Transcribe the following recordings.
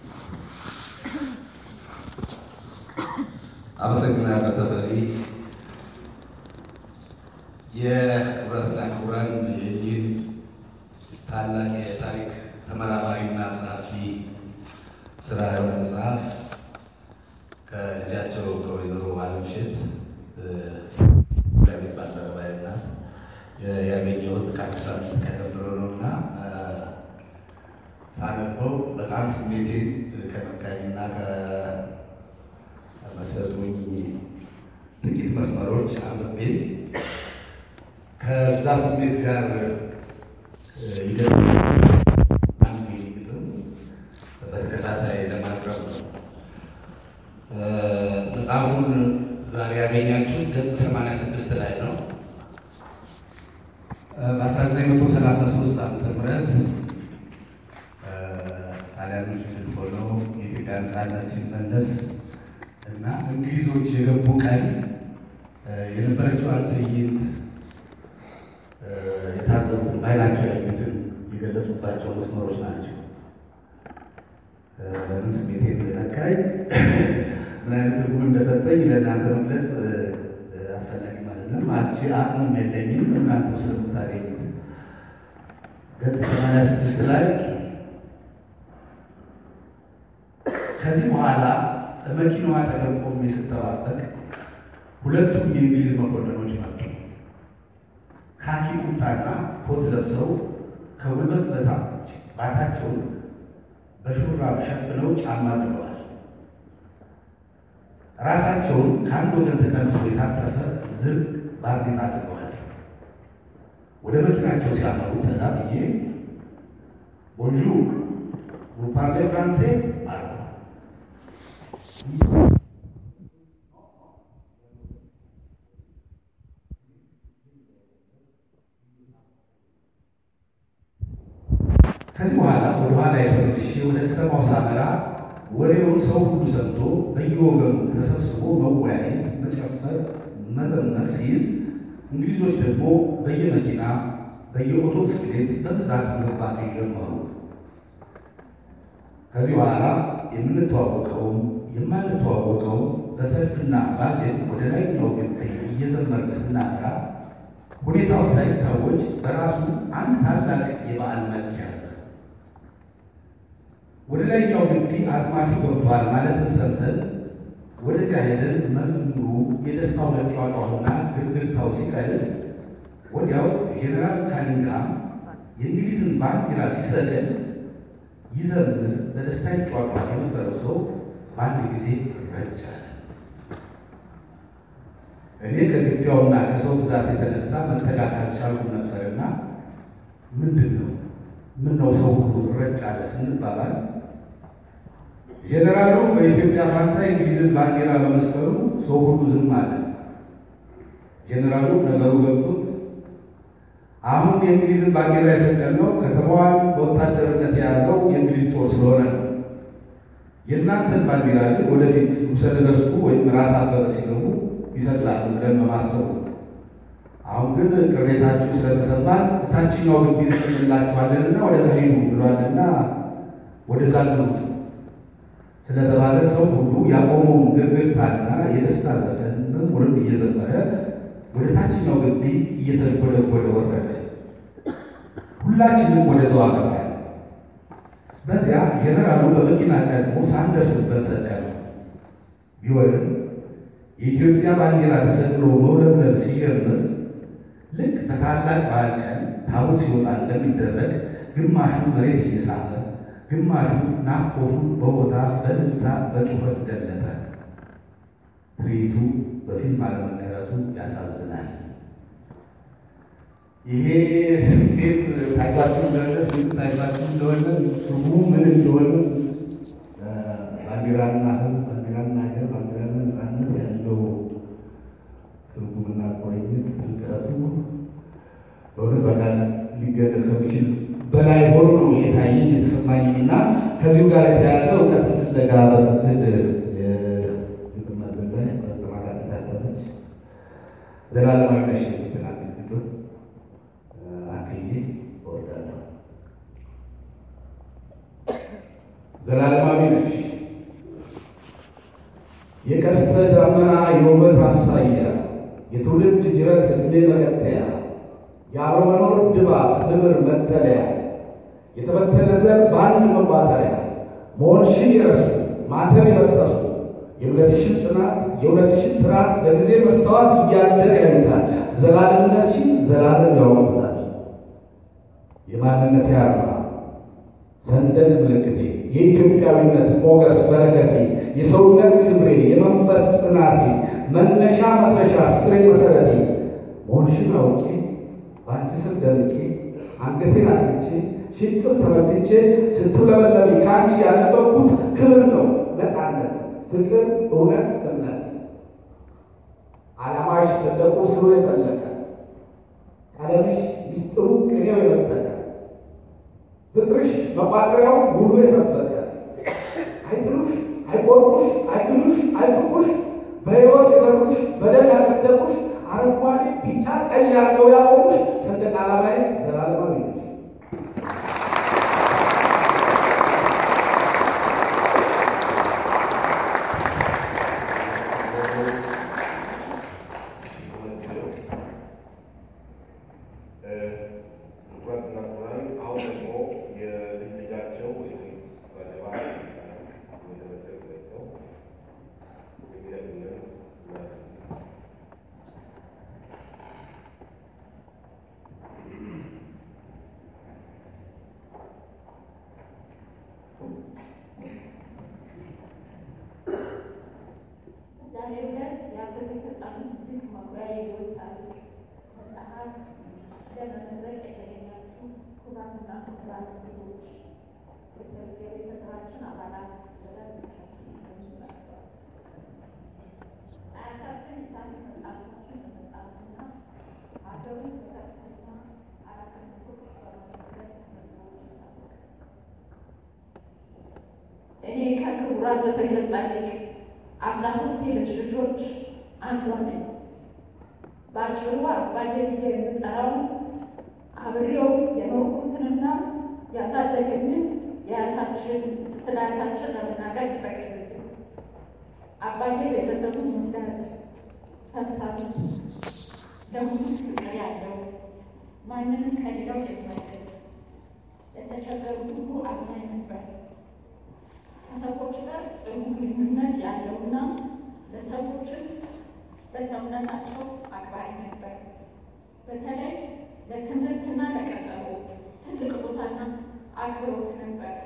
አመሰግናለሁ ተፈሪ። የክቡራትና ክቡራን ይህን ታላቅ የታሪክ ተመራማሪና ጸሐፊ ስራ የሆነ መጽሐፍ ከልጃቸው ከወይዘሮ አለምሸት ለቤት ባልደረባይና ያገኘሁት ከአንድ ሳምንት ቀደም ብሎ ነው እና ሳነበው በጣም ስሜቴን ከነካኝና ከመሰጡኝ ጥቂት መስመሮች አንብቤ ከዛ ስሜት ጋር ይገ አንድ ግጥም በተከታታይ ለማቅረብ ነው። መጽሐፉን ዛሬ ያገኛችሁት ገጽ 86 ላይ ነው። በ1933 ዓመተ ምህረት ጣሊያኖች ድል ሆነው የኢትዮጵያ ነፃነት ሲመለስ እና እንግሊዞች የገቡ ቀን የነበረችዋን ትዕይንት የታዘቡትን በዓይናቸው ያዩትን የገለጹባቸው መስመሮች ናቸው። ለምን ስሜቴ እንደነካኝ ምን አይነት ትርጉም እንደሰጠኝ ለእናንተ መግለጽ አስፈላጊ ማለት ነው። አንቺ አቅሙም የለኝም እናንተ ስለምታገኙት ገጽ ሰማንያ ስድስት ላይ ከዚህ በኋላ በመኪናዋ አጠገብ ቆሜ ስጠባበቅ ሁለቱም የእንግሊዝ መኮንኖች መጡ። ካኪ ቁምጣና ኮት ለብሰው ከጉልበት በታች ባታቸውን በሹራብ ሸፍነው ጫማ ጥለዋል። ራሳቸውን ከአንድ ወገን ተቀንሶ የታጠፈ ዝርግ ባርኔጣ አድርገዋል። ወደ መኪናቸው ሲያመሩ ጠጋ ብዬ ቦንዡር vous parlez français አሉ። ከዚህ በኋላ ወደ ኋላ የተመልሼ ወደ ከተማው ሳመራ ወሬውን ሰው ሁሉ ሰምቶ በየወገኑ ተሰብስቦ መወያየት፣ መጨፈር፣ መዘመር ሲይዝ እንግሊዞች ደግሞ በየመኪና በየኦቶብስ ቤት በብዛት መግባት ጀመሩ። ከዚህ በኋላ የምንተዋወቀውም የማንተዋወቀውም በሰልፍና ባጀት ወደ ላይኛው ግቢ እየዘመርን ስናቀራ ሁኔታው ሳይታወጅ በራሱ አንድ ታላቅ የበዓል መልክ ያዘ። ወደ ላይኛው ግቢ አዝማቹ ገብቷል ማለትን ሰምተን ወደዚያ ሄደን መዝሙሩ፣ የደስታው መጫወቻውና ግርግርታው ሲቀልጥ ወዲያው ጄኔራል ካኒንግሃም የእንግሊዝን ባንዲራ ሲሰቅል ይዘምር በደስታ ይጫወቷል የነበረው ሰው በአንድ ጊዜ ረጫል። እኔ ከግቢያውና ከሰው ብዛት የተነሳ መጠጋት አልቻልኩም ነበርና ምንድን ነው ምን ነው ሰው ሁሉ ረጭ አለ ስንባባል ጄኔራሉ በኢትዮጵያ ፋንታ የእንግሊዝን ባንዲራ በመስቀሉ ሰው ሁሉ ዝም አለ። ጄኔራሉ ነገሩ ገብቶት አሁን የእንግሊዝን ባንዲራ የሰቀልነው ከተማዋን በወታደርነት የያዘው የእንግሊዝ ጦር ስለሆነ ነው። የእናንተን ባንዲራ ግን ወደፊት ንጉሠ ነገሥቱ ወይም ራስ አበበ ሲገቡ ይሰቅላሉ ብለን በማሰቡ አሁን ግን ቅሬታችሁ ስለተሰማን እታችኛው ግቢ እንጽፍላችኋለንና ወደዛ ሂዱ ብሏልና ወደዛ ግሩት ስለተባለ ሰው ሁሉ ያቆመውን ግርግርታና የደስታ ዘፈን መዝሙርም እየዘመረ ወደ ታችኛው ግቢ እየተጎደጎደ ወረደ። ሁላችንም ወደዛው አገባል። በዚያ ጀነራሉ በመኪና ቀድሞ ሳንደርስበት ሰቀለ። ቢሆንም የኢትዮጵያ ባንዲራ ተሰቅሎ መውለብለብ ሲጀምር ልክ በታላቅ በዓል ቀን ታቦት ሲወጣ እንደሚደረግ ግማሹ መሬት እየሳመ ግማሹ ናፍቆቱን በቦታ በልልታ በጩኸት ገለጠ። ትርኢቱ በፊልም አለመቀረጹ ያሳዝናል። ይሄ ስሜት ታይቷችሁ እንደሆነ ስሜት ታይቷችሁ እንደሆነ ትርጉሙ ምን እንደሆነ ባንዲራና ሕዝብ ባንዲራና ሀገር ባንዲራና ነፃነት ያለው ትርጉምና ቁርኝት ጥልቀቱ በእውነት በቃል ሊገለጽ ከሚችል በላይ ሆኖ ነው የታየኝ የተሰማኝ እና ከዚሁ ጋር የተያያዘ እውቀት ፍለጋ በምትል የግጥም መድረክ ላይ በአስተማሪነት የታተመች ዘላለማዊ ነሽ የምትል አንዲት ግጥም አክዬ እወዳለሁ። ዘላለማዊ ነሽ። የቀስተ ደመና የውበት አምሳያ፣ የትውልድ ጅረት ዕድሜ መቀጠያ፣ የአለመኖር ድባብ ክብር መጠለያ፣ የተበተነ ዘር በአንድ መቋጠሪያ መሆንሽን የረሱ ማተብ የበጠሱ የእምነትሽን ጽናት የእውነትሽን ጥራት በጊዜ መስተዋት እያደር ያዩታል። ዘላለምነትሽን ዘላለም ያውቁታል። የማንነቴ አርማ ሰንደቅ ምልክቴ የኢትዮጵያዊነት ሞገስ በረከቴ የሰውነት ክብሬ የመንፈስ ጽናቴ መነሻ መድረሻ ስሬ መሰረቴ መሆንሽን አውቄ በአንቺ ስር ደምቄ አንገቴን አቅቼ ሽቅብ ተመልክቼ ስትውለበለቢ ከአንቺ ያነበብኩት ክብር ነው ነፃነት ፍቅር፣ እውነት፣ እምነት ዓላማሽ ሰንደቁ ስሩ የጠለቀ ቀለምሽ ሚስጥሩ ቅኔው የመጠቀ ፍቅርሽ መቋጠሪያው ሙሉ የጠበቀ አይጥሉሽ፣ አይቆርጡሽ፣ አይግሉሽ፣ አይፍቁሽ በሕይወት የዘሩሽ በደም ያጸደቁሽ አረንጓዴ፣ ቢጫ፣ ቀይ ያለው ያቆሙሽ ሰንደቅ ዓላማዬ ዘላለማዊ ነሽ። ዛሬ ዕለት የአገር የተጣሉ ድንቅ መኩሪያ የሕይወት ታሪክ መጽሐፍ ለመመረቅ የተገኛችሁ ክቡራንና ክቡራን እንግዶች፣ የቤተሰባችን አባላት፣ አያታችን የታሪክ መጽሐፎችን በመጻፍና ሀገሩን በከፍተኛ ኃላፊነቶች በመመለስ መዝገቦች ይታወቃል። እኔ ከክቡራን በተገለጸ ጻድቅ አስራ ሶስት የልጅ ልጆች አንዷ ነኝ። በአጭሩ አባዬ ብዬ የምጠራው አብሬው የኖርኩትንና ያሳደገኝን የአያታችን ስለ አያታችን ለመናገር ይፈቀድልኝ። አባዬ ቤተሰቡን ወዳድ፣ ሰብሳቢ፣ ለሁሉ ፍቅር ያለው ማንንም ከሌላው የማይለይ ለተቸገሩ ሁሉ አዛኝ ነበር። ከሰዎች ጋር ጥሩ ግንኙነት ያለውና ለሰዎችም በሰውነታቸው አክባሪ ነበር። በተለይ ለትምህርትና ለቀጠሮ ትልቅ ቦታና አክብሮት ነበር።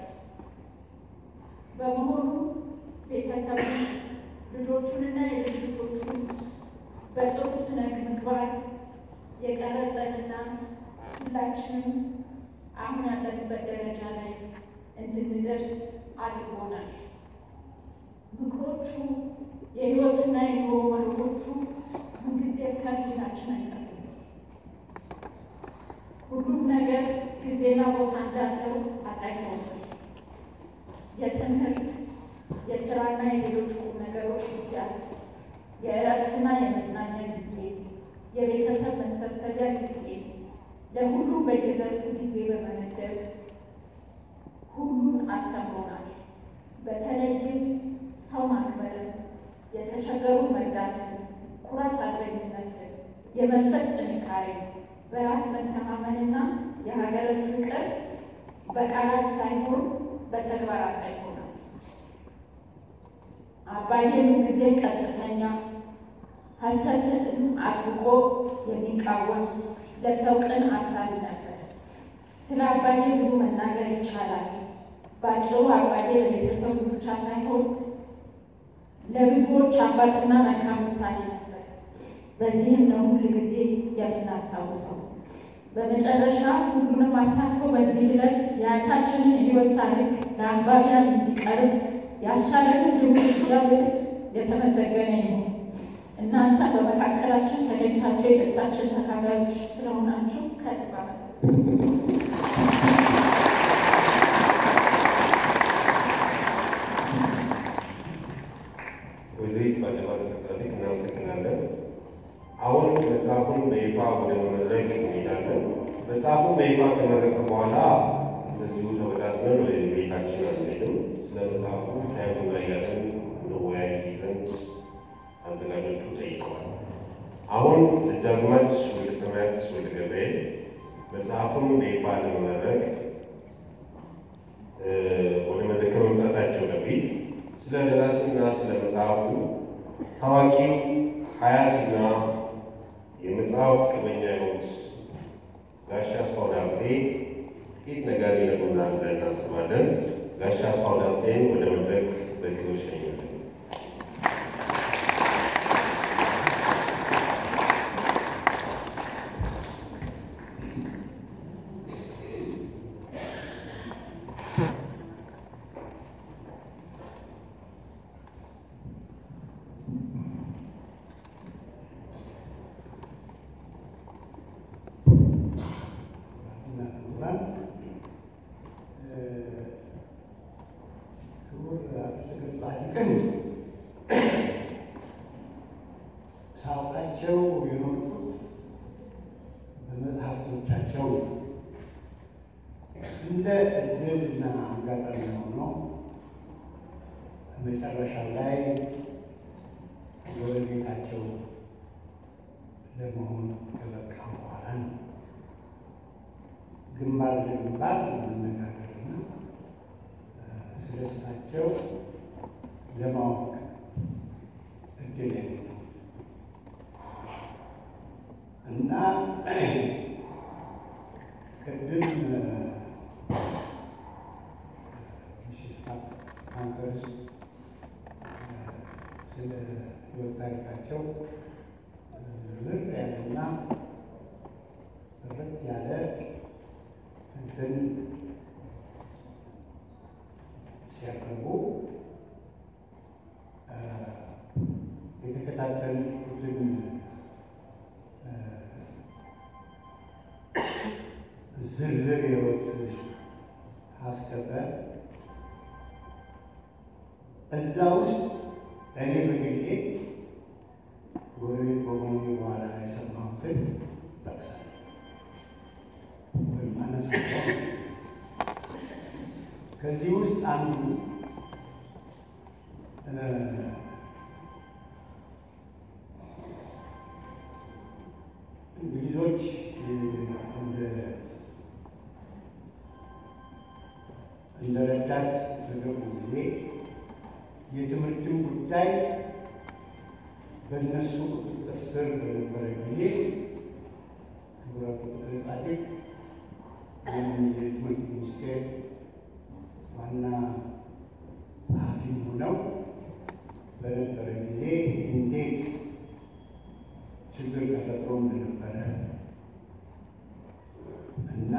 በመሆኑ ቤተሰቡ ልጆቹንና የልጅ ልጆቹን በጥሩ ስነ ምግባር የቀረጸንና ሁላችንም አሁን ያለንበት ደረጃ ላይ እንድንደርስ አድርጎናል። ምክሮቹ የሕይወትና የኑሮ መርሆቹ ሁልጊዜ ከፊታችን አይጠፉም። ሁሉም ነገር ጊዜና ቦታ እንዳለው አሳይቶናል። የትምህርት የስራና የሌሎች ቁም ነገሮች ጊዜያት፣ የእረፍትና የመዝናኛ ጊዜ፣ የቤተሰብ መሰብሰቢያ ጊዜ ለሁሉም በየዘርፉ ጊዜ በመመደብ ሁሉን አስተምሮናል። በተለይም ሰው ማክበርን፣ የተቸገሩ መርዳትን፣ ኩራት አድረኝነትን፣ የመንፈስ ጥንካሬን፣ በራስ መተማመንና የሀገርን ፍቅር በቃላት ሳይሆን በተግባር አሳይቶናል። አባዬ ጊዜ ቀጥተኛ፣ ሐሰትን አጥብቆ የሚቃወም ለሰው ቅን አሳቢ ነበር። ስለ አባዬ ብዙ መናገር ይቻላል። በአጭሩ አባዬ ለቤተሰቡ ብቻ ሳይሆን ለብዙዎች አባትና መልካም ምሳሌ ነበር። በዚህም ነው ሁል ጊዜ የምናስታውሰው። በመጨረሻ ሁሉንም አሳክቶ በዚህ ዕለት የአያታችንን የሕይወት ታሪክ ለአንባቢያን እንዲቀርብ ያስቻለንን ልዑል እግዚአብሔር የተመሰገነ ይሁን። እናንተ በመካከላችን ተገኝታችሁ የደስታችን ተካፋዮች ስለሆናችሁ ከልብ ወይዘሪት ባጀባ ጻድቅ እናመሰግናለን። አሁን መጽሐፉን በይፋ ወደ መድረክ እንሄዳለን። መጽሐፉን በይፋ ከመረቀ በኋላ እንደዚሁ ተወዳድረን ወደ ቤታችን አንሄድም። ስለ መጽሐፉን በይፋ ለመመረቅ ወደ መድረክ ከመምጣታቸው በፊት ስለ ደራሲና ስለ መጽሐፉ ታዋቂው ሀያሲና የመጽሐፍ ቅበኛ የሆኑት ጋሽ አስፋው ዳምጤ ጥቂት ነገር ይነግሩናል ብለን እናስባለን። ጋሽ አስፋው ዳምጤን ወደ መድረክ በክብር ሸኙልን። ሳውቃቸው የኖርኩት በመጽሐፍቶቻቸው ነው። እንደ እድል እና አጋጣሚ ሆኖ መጨረሻው ላይ ጎረቤታቸው ለመሆን ከበቃ በኋላ ነው ግንባር ለግንባር መነጋገርና ስለ እሳቸው ለማወቅ እድል ያገኘው እና ቅድም ካንከርስ ስለ ሕይወት ታሪካቸው ዝርዝር ያለና ጥርት ያለ እንትን ሲያቀርቡ የተከታተሉትን ዝርዝር ሕይወት አስከበ እዛ ውስጥ እኔ በግሌ ጎረቤት በመሆኑ በኋላ የሰማሁትን ጠቅሳለሁ ወይም አነሳለሁ። ከዚህ ውስጥ አንዱ እንግሊዞች እንደ እንደ ረዳት በገቡ ጊዜ የትምህርትን ጉዳይ በእነሱ ቁጥጥር ስር በነበረ ጊዜ ክቡረ ቁጥጥር ጻድቅ ወይም የትምህርት ሚኒስቴር ዋና ጸሐፊም ሆነው በነበረ ጊዜ እንዴት ችግር ተፈጥሮ እንደነበረ እና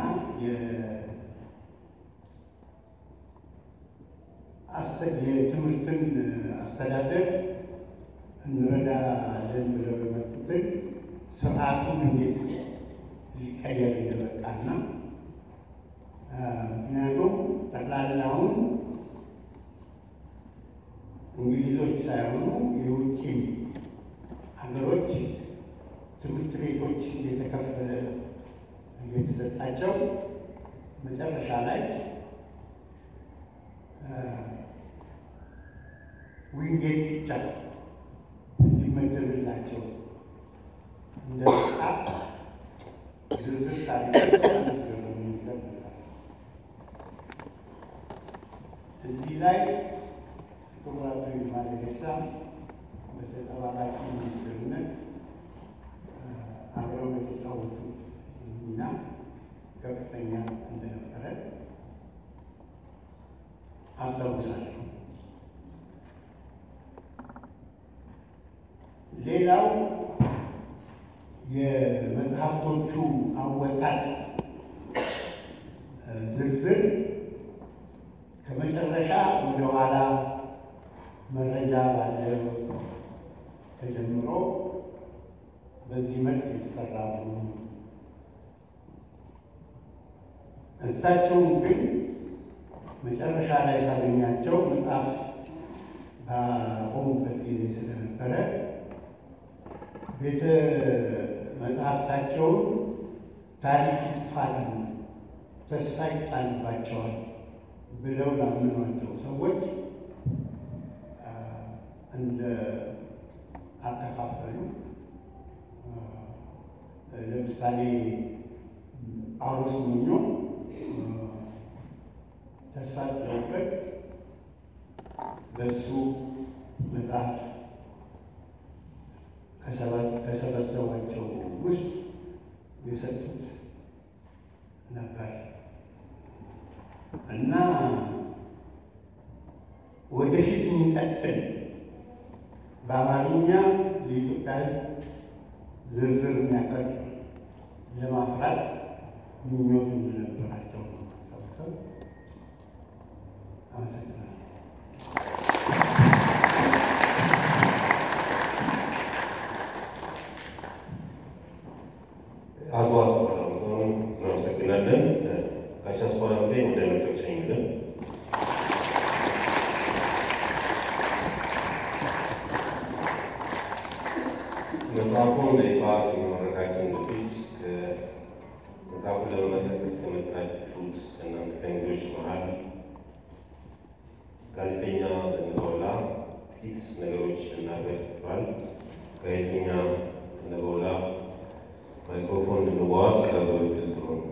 የትምህርትን አስተዳደር እንረዳለን ብለው የመጡትን ስርዓቱን እንዴት ሊቀየር እንደበቃና ምክንያቱም ጠቅላላውን እንግሊዞች ሳይሆኑ የውጭ ሀገሮች ትምህርት ቤቶች እየተከፈለ እየተሰጣቸው መጨረሻ ላይ ዊንጌት ብቻ እንዲመደብላቸው እንደ መጽሐፍ ዝርዝር ታሪካቸው አመስገኑ ይገባል። እዚህ ላይ ክቡር አቶ ይልማ ደገሳ በተጠባባቂ ሚኒስትርነት አብረው የተጫወቱት ሚና ከፍተኛ እንደነበረ አስታውሳለሁ። ሌላው የመጽሐፍቶቹ አወጣጥ ዝርዝር ከመጨረሻ ወደ ኋላ መረጃ ባለው ተጀምሮ በዚህ መልክ የተሰራ ነው። እሳቸውም ግን መጨረሻ ላይ ሳገኛቸው መጽሐፍ ባቆሙበት ጊዜ ስለነበረ ቤተ መጽሐፍታቸውን ታሪክ ይጽፋሉ፣ ተስፋ ይጣልባቸዋል ብለው ላመኗቸው ሰዎች እንደ አከፋፈሉ ለምሳሌ ጳውሎስ ሞኞ ተስፋ ጥለውበት በእሱ መጽሐፍ ከሰበሰቧቸው ውስጥ የሰጡት ነበር እና ወደፊት የሚቀጥል በአማርኛ የኢትዮጵያ ዝርዝር የሚያቀርብ ለማፍራት ምኞት እንደነበራቸው ነው ማስታውሰው። አመሰግናለሁ። አቶ አስፋራምቶን እናመሰግናለን። ጋሽ አስፋራምቴ ወደ መድረክ ሸኝልን። መጽሐፉን በይፋ ከመመረቃችን በፊት መጽሐፉን ለመመረቅ ከመጣችሁት እናንተ ከእንግዶች መሀል ጋዜጠኛ ዘነበወላ ጥቂት ነገሮች ልናገር ብሏል። ጋዜጠኛ ዘነበወላ ማይክሮፎን እንድንዋስ ቀረበ ጥሩ ነው።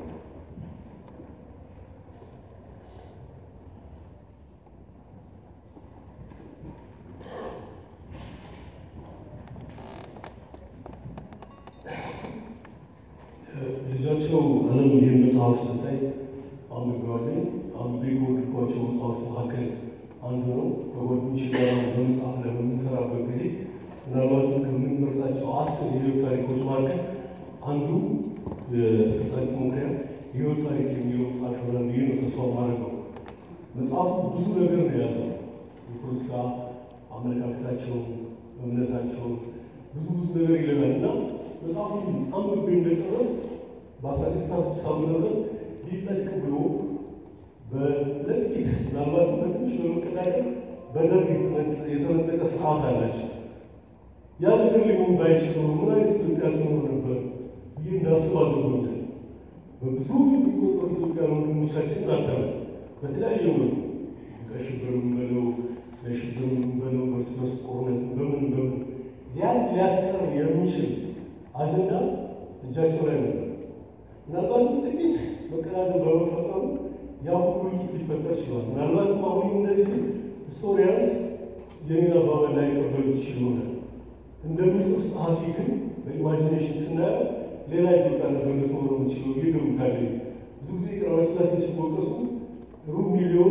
ልጃቸው አለም ይህን መጽሐፍ ስታይ አንብቤዋለሁ። አንብቤ ከወደድኳቸው መጽሐፍ መካከል አንዱ ነው። ከጓደኞቼ ጋር በመጽሐፍ ላይ በምንሰራበት ጊዜ ምናልባትም ከምንመርጣቸው አስር የህይወት ታሪኮች መካከል አንዱ የተፈጻሚ ሞክሪያ የህይወት ታሪክ የሚለው መጽሐፍ ይሆናል ብዬ ነው ተስፋ ማድረገው። መጽሐፉ ብዙ ነገር ነው የያዘው። የፖለቲካ አመለካከታቸውን፣ እምነታቸውን ብዙ ብዙ ነገር ይለናል እና መጽሐፉን አንብቤ እንደጨረስ በአስራ ስድስት ስድስት ዓመተ ምህረት ሊጸድቅ ብሎ በለጥቂት ምናልባት በትንሽ በመቀዳደር በደርግ የተነጠቀ ስርዓት አላቸው። ያ ነገር ሊሆን ባይችል ኖሮ ምን አይነት ኢትዮጵያ ትኖር ነበር ብዬ እንዳስብ አድርጎኛል። በብዙ የሚቆጠሩ ኢትዮጵያ ወንድሞቻችን አተናል። በተለያየ መልኩ ከሽብርም በለው ለሽብርም በለው በርስ በርስ ጦርነት በምን በምን ያን ሊያስቀር የሚችል አጀንዳ እጃቸው ላይ ነበር። ምናልባት ጥቂት መቀዳደር በመፈጠሩ ያ ሁሉ ውይይት ሊፈጠር ችሏል። ምናልባትም አሁን እነዚህ ሂስቶሪያንስ የኔን አባባል ላይ ቀበሉት ይችል ይሆናል። እንደሚጽፍ ጸሐፊ ግን በኢማጂኔሽን ስናየው ሌላ ኢትዮጵያ ነበር ልትኖር የምትችለው ብዬ እገምታለሁ። ብዙ ጊዜ ቀዳማዊ ሥላሴ ሲወቀሱ ሩብ ሚሊዮን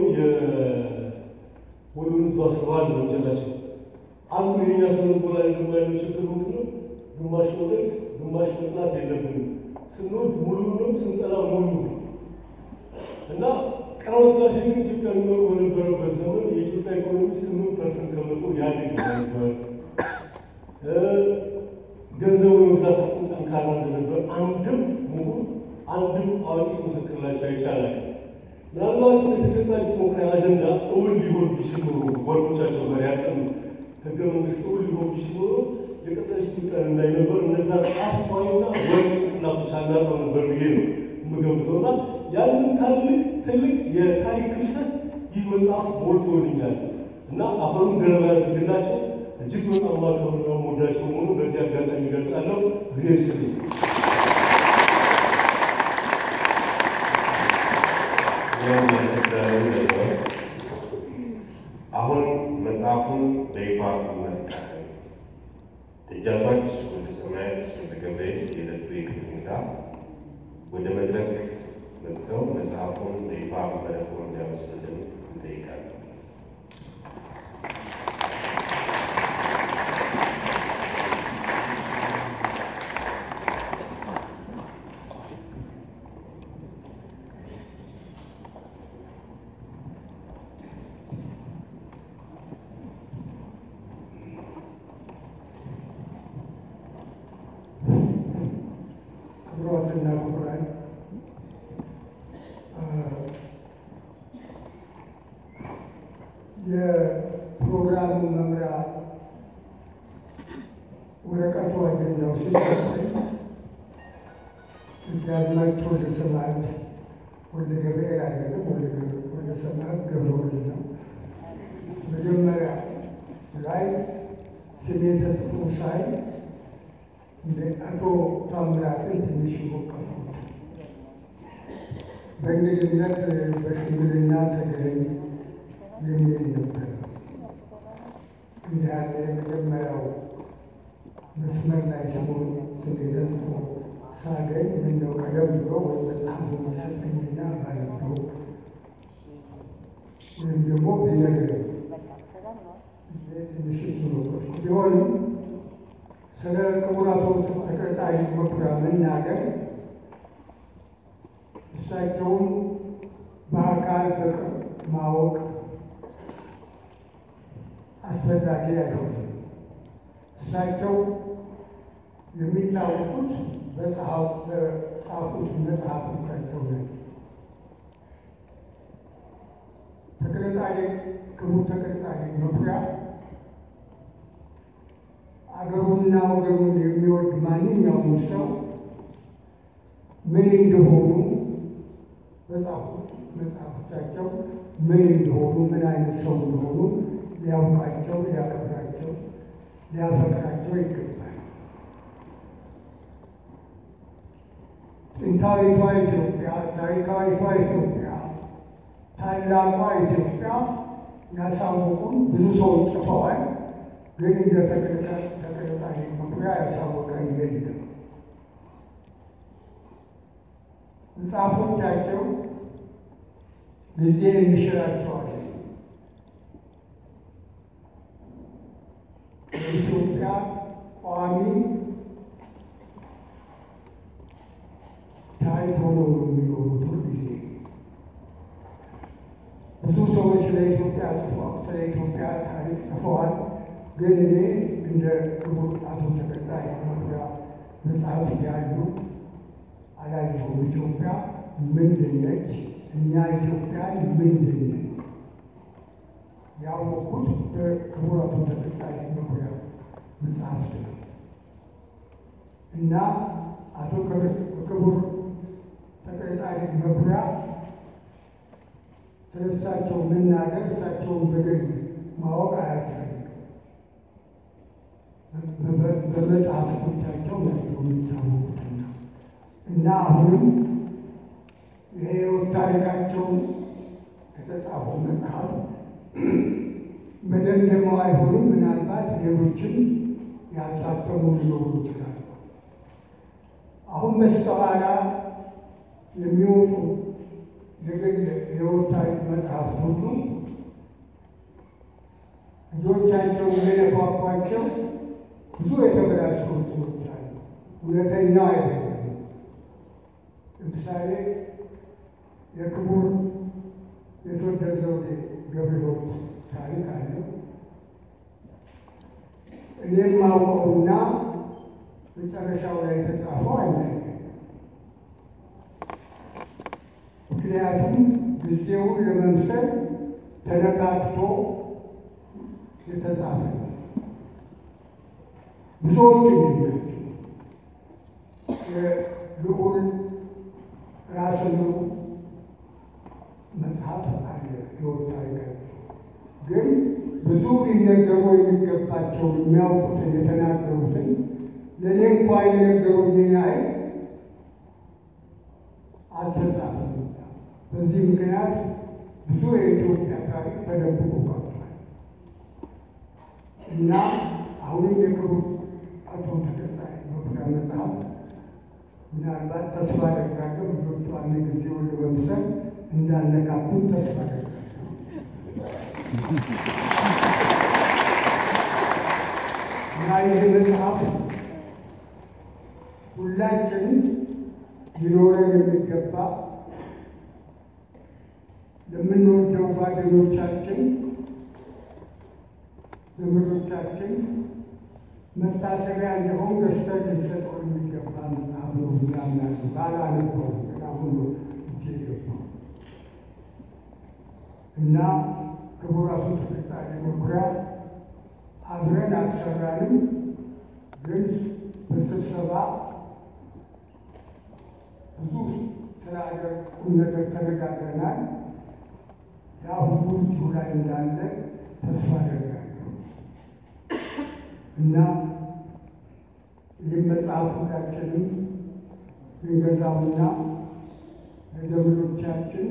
የወሎ ሕዝብ አስረዋል ነው ወንጀላቸው። አንዱ የኛ ስነ ልቦና ላይ ደግሞ ያለው ችግር ምንድን ነው? ግማሽ መውደድ ግማሽ መጥላት የለብንም። ስንወድ ሙሉ ነው፣ ስንጠላ ሙሉ ነው እና ቀዳማዊ ሥላሴ ግን ኢትዮጵያ የሚኖሩ በነበረበት ዘመን የኢትዮጵያ ኢኮኖሚ ስምንት ፐርሰንት ከመቶ ያድግ ነበር። ገንዘቡ የመግዛት አቅም ጠንካራ እንደነበር አንድም ምሁር አንድም አዋቂ ምስክርላቸው አይቻላል። ምናልባት የተገዛ ዲሞክራሲ አጀንዳ እውን ሊሆን ቢችል ኖሮ ጓዶቻቸው ጋር ያቀኑ ህገ መንግስት እውን ሊሆን ቢችል ኖሮ የቀጠለች ኢትዮጵያ እንዳይነበር እነዛ አስተዋይና ወርቅ ጭንቅላቶች አናጠው ነበር ብዬ ነው የምገምተው እና ያንን ታልቅ ትልቅ የታሪክ ክፍተት ይህ መጽሐፍ ሞልቶልኛል እና አፈሩን ገለባ ያድርግላቸው። እጅግ በጣም ማከብርና የምወዳቸው መሆኑ በዚህ አጋጣሚ እገልጻለሁ። ጊዜ ይስጥልኝ። አሁን መጽሐፉን በይፋ እንመርቃለን። ደጃዝማች ወልደ ሰማያት ወልደ ገብርኤል የዕለቱ የክብር እንግዳ ወደ መድረክ መጥተው መጽሐፉን በይፋ መረቁን እንዲያመስሉልን እንጠይቃለን። ክቡራትና ክቡራን የፕሮግራሙ መምሪያ ወረቀቱ አጀንዳው ሲሰጠኝ ደጃዝማች ወልደ ሰማያት ወልደ ገብርኤል አይደለም፣ ወልደ ሰማያት ገብረ ወልድ ነው። መጀመሪያ ላይ ስሜ ተጽፎ ሳይ እንደ አቶ ታምራትን ትንሽ ወቀፉት። በእንግድነት በሽምግልና ተገኝ የሚል ነበር። እንዲህ ያለ የመጀመሪያው መስመር ላይ ስሙን ስሜ ተጽፎ ሳገኝ ምነው ቀደም ብሎ ወይ መጽሐፉ መሰጠኝና ባነበው ወይም ደግሞ ቢነግረኝ ትንሽ ስኖሮች ቢሆንም ስለ ክቡር አቶ ተቀጣይ መኩሪያ መናገር እሳቸውም በአካል በቅርብ ማወቅ አስፈላጊ አይሆንም። እሳቸው የሚታወቁት በጻፉት መጽሐፎቻቸው ነው። ተክለጻድቅ ክቡር ተክለጻድቅ መኩሪያ አገሩንና ወገኑን የሚወድ ማንኛውም ሰው ምን እንደሆኑ በጻፉት መጽሐፎቻቸው ምን እንደሆኑ ምን አይነት ሰው እንደሆኑ ሊያውቃቸው፣ ሊያከብራቸው፣ ሊያፈቅራቸው ይገባል። ጥንታዊቷ ኢትዮጵያ፣ ታሪካዊቷ ኢትዮጵያ፣ ታላቋ ኢትዮጵያ ያሳወቁን ብዙ ሰዎች ጽፈዋል። ግን እንደ ተቀጣሪ መኩሪያ ያሳወቀን የለም። መጽሐፎቻቸው ጊዜ የሚሽራቸዋል። የኢትዮጵያ ቋሚ ታሪክ ሆነው ነው የሚኖሩት ሁልጊዜ። ብዙ ሰዎች ስለ ኢትዮጵያ ጽፈዋል፣ ስለ ኢትዮጵያ ታሪክ ጽፈዋል። ግን እኔ እንደ ክቡር አቶ ተቀጣይ መኩሪያ መጽሐፍ ያሉ አላየሁም። ኢትዮጵያ ምንድን ነች? እኛ ኢትዮጵያ ምንድን ነን? ያወቅኩት በክቡር አቶ ተቀጣይ መኩሪያ መጽሐፍት ነው እና አቶ ክቡር ተቀጣይ መኩሪያ ስለ እሳቸው መናገር እሳቸውን በግል ማወቅ አያስፈልግም። በመጽሐፎቻቸው ናቸው የሚታወቁትና እና አሁንም የሕይወት ታሪካቸውን የተጻፈው መጽሐፍ መደምደሚያው አይሆንም። ምናልባት ሌሎችም ያልታተሙ ሊኖሩ ይችላሉ። አሁን በስተኋላ የሚወጡ የግል የሕይወት ታሪክ መጽሐፍት ሁሉ ልጆቻቸው የለፏፏቸው ብዙ የተበላሹ እንትኖች አሉ። እውነተኛው አይደለም። ለምሳሌ የክቡር የተወደደ ዘውዴ ገብረሕይወት ታሪክ አለ። እኔም ማውቀውና መጨረሻው ላይ የተጻፈው አለ። ምክንያቱም ጊዜውን ለመምሰል ተነቃቅቶ የተጻፈ ነው። ብዙዎች የሚናቸው የልዑል ራስ ምሩ መጽሐፍ አለ። ሕይወት ታሪካቸው ግን ብዙ ሊነገሩ የሚገባቸው የሚያውቁትን የተናገሩትን ለእኔ እንኳ የነገሩኝን ያህል አልተጻፈም። በዚህ ምክንያት ብዙ የኢትዮጵያ ታሪክ ተደብቆ ቀርቷል እና አሁንም የክቡር አቶ ተቀጣይ መኩሪያ መጽሐፍ ምናልባት ተስፋ አደርጋለሁ ልጆቹ አንድ ጊዜውን ለመምሰል እንዳነቃኩት ተስፋ አደርጋለሁ። እና ይህ መጽሐፍ ሁላችንም ሊኖረን የሚገባ ለምንወደው ጓደኞቻችን፣ ዘመዶቻችን መታሰቢያ እንዲሆን ገዝተን ልንሰጠው የሚገባ መጽሐፍ ነው ያምናሉ። ባላነበው አሁን ነው እጄ የገባው እና ክቡር አቶ ተቀጣይ መኩሪያ አብረን አልሰራንም፣ ግን በስብሰባ ብዙ ስለ ሀገር ቁም ነገር ተነጋግረናል። ያ ሁሉ እጁ ላይ እንዳለ ተስፋ አደርጋለሁ እና ይህም መጽሐፍ ሁላችንም ልንገዛውና ለዘመዶቻችን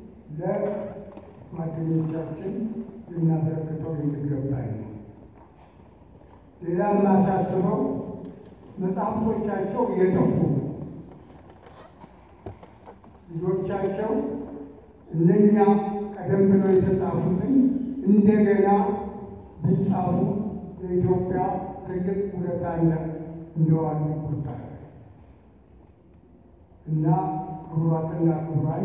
ለጓደኞቻችን ልናበረክተው የሚገባኝ ነው። ሌላ የማሳስበው መጽሐፍቶቻቸው የጠፉ ልጆቻቸው እነኛ ቀደም ብለው የተጻፉትን እንደገና ቢጻፉ ለኢትዮጵያ ትልቅ ውለታ እንደዋሉ ይቆጠራል እና ክቡራትና ክቡራን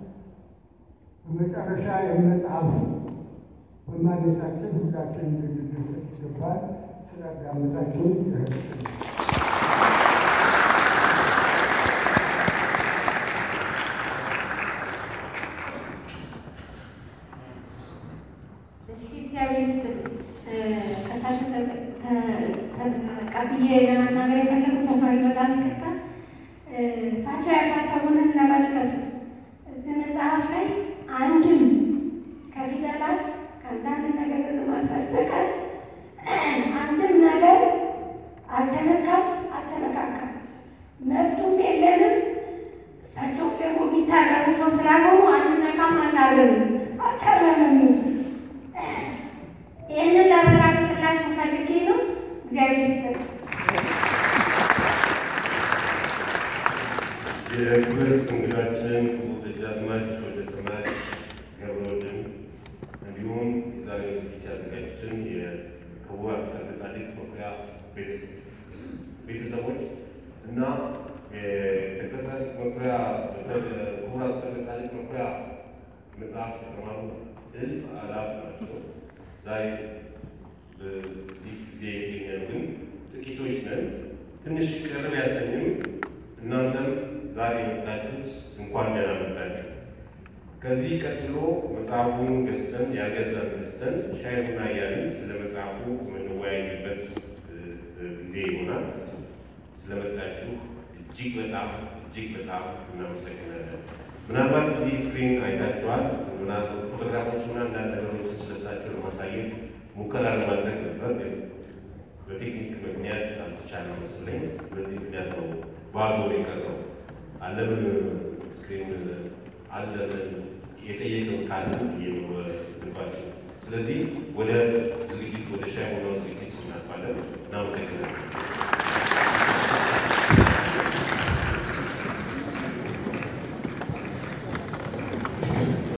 በመጨረሻ የመጽሐፍ በማግኘታችን ሁላችን ልንደሰት ይገባል። ስላዳመጣችሁን ይረግጥል እግዚአብሔር ይስጥልኝ። ከሳቸው ቀብዬ ለመናገር የፈለጉት ተማሪ በጣም ይቅርታ። እሳቸው ያሳሰቡንን ለመጥቀስ እዚህ መጽሐፍ ላይ አንድም ከፊደላት ከአንዳንድ ነገር ልማት በስተቀር አንድም ነገር አልተነካም፣ አልተነካካም። መብቱም የለንም። እሳቸው ደግሞ የሚታረሙ ሰው ስላልሆኑ አንነካም፣ አናርምም፣ አልታረምም። ይህንን ላረጋግጥላችሁ ፈልጌ ነው። እግዚአብሔር ይስጥልኝ። የክብር እንግዳችን ክቡር ደጃዝማች ወልደሰንበት ገብረወልድን እንዲሁም የዛሬው ዝግጅት ያዘጋጁትን የክቡር አቶ ጻድቅ መኩሪያ ቤተሰቦች እና የተከሳሽ መኩሪያ ክቡር አቶ ጻድቅ መኩሪያ መጽሐፍ የተማሩ እልፍ አላፍ ናቸው። ዛሬ በዚህ ጊዜ የገኘነው ግን ጥቂቶች ነን። ትንሽ ቅር ቢያሰኝም እናንተም ዛሬ የመጣችሁት እንኳን ደህና መጣችሁ። ከዚህ ቀጥሎ መጽሐፉን ገዝተን ያልገዛን ገዝተን ሻይ ቡና እያልን ስለ መጽሐፉ የምንወያይበት ጊዜ ይሆናል። ስለመጣችሁ እጅግ በጣም እጅግ በጣም እናመሰግናለን። ምናልባት እዚህ ስክሪን አይታችኋል። ፎቶግራፎች እና አንዳንድ ነገሮች ስለሳቸው ለማሳየት ሙከራ ለማድረግ ነበር፣ ግን በቴክኒክ ምክንያት አልተቻለም መሰለኝ። በዚህ ምክንያት ነው ባዶ የቀረው። አለምን ስክሪን አለምን የጠየቅን ካለ ልባቸው። ስለዚህ ወደ ዝግጅት ወደ ሻይ ቡናው ዝግጅት እናልፋለን። እናመሰግናለን።